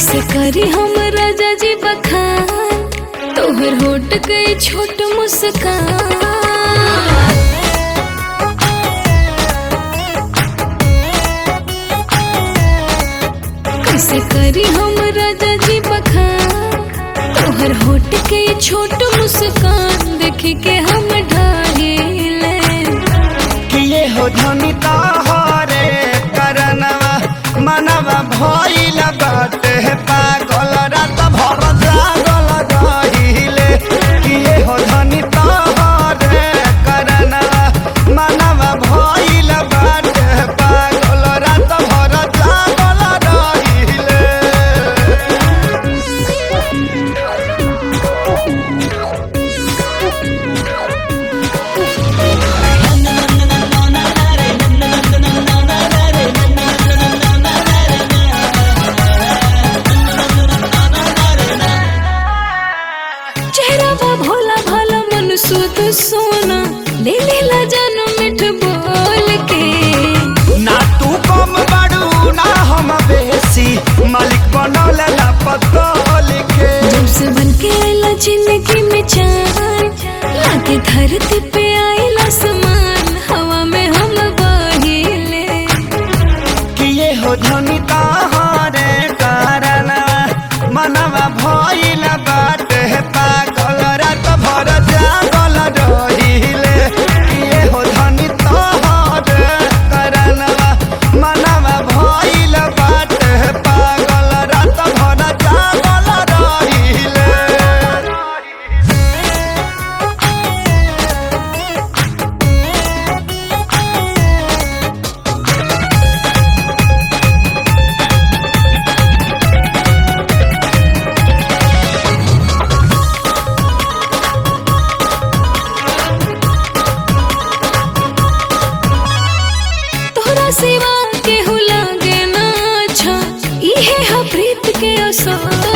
कैसे करी हम राजा जी बखान तोहर होट गई छोट मुस्कान कैसे करी हम राजा जी बखान तोहर होट के छोट मुस्कान देख के हम ढाहिले किए हो धनी तोहरे करनवा मनवा भइल बाटे पागल रात भर जागल रहिले किए हो धनी तोहरे करनवा मनवा भइल बाटे पागल रात भर जागल रहिले चेहरा बा भोला भाला मन सुध सोना ले लेला जानो मिठ बोल के ना तू कम बड़ू ना हम बेसी मालिक बनल ला पतल के जब से बन के आइला जिंदगी में चान लागे धरती पे आइला समान हवा में हम बहिले किए हो धनी तहरे कारण मनवा भइल बाटे पागल रात भर जागल रहिले किए हो धनी तहरे कारण मनवा भइल बाटे पागल रात भर जागल रहिले तोहरा सिवा केहू लागे ना अच्छा इहे हा प्रीत के असर